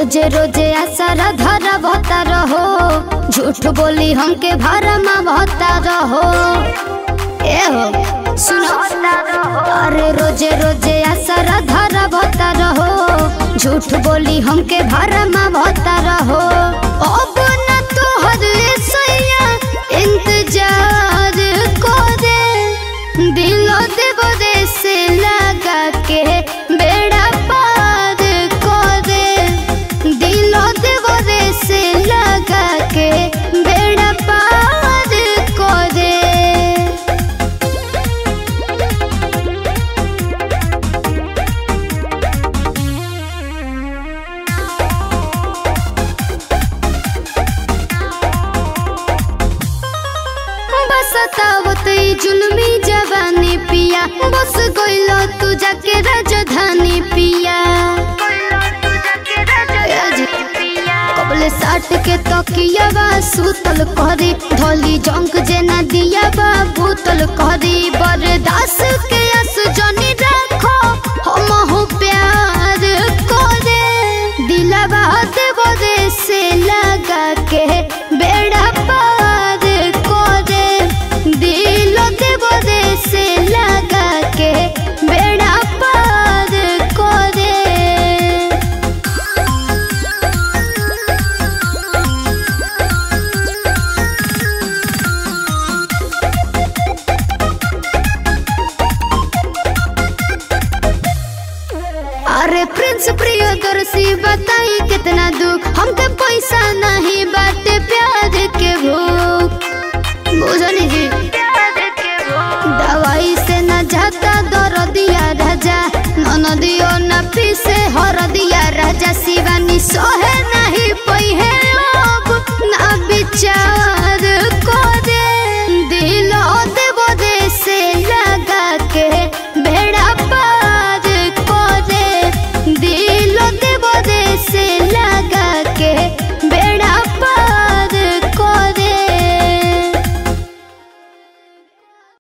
रोजे रोजे आसारा धरा भता रहो झूठ बोली हमके भरमा भता रहो ए हो सुनो अरे रोजे रोजे आसारा धरा भता रहो झूठ बोली हमके भरमा भता रहो अब न तोहर सैया इंतजार करे दिलो देव दे से लगा के बेड़ा पार करे दिलो देव दे से लगा के बेड़ा पार करे बस तावत ई जुल्मी जवानी पिया बस गइलो तू जाके राजधानी पिया कबले साट के तकिया बा सुतल करी धोली जंक जेना दिया बा भूतल करी बरदास के अस जनी राखो हम हो प्यार करे दिलवा देव दे से लगा के बेड़ा पार करे दिल देव दे से लगा के बेड़ा पार करे अरे प्रिंस प्रियदर्शी बताई कितना दुख हमके पैसा नहीं बाटे प्यार के भूख बुझनी जी दवाई से न जाता दर दिया राजा नन दियो न पीसे हर दिया राजा शिवानी सोहे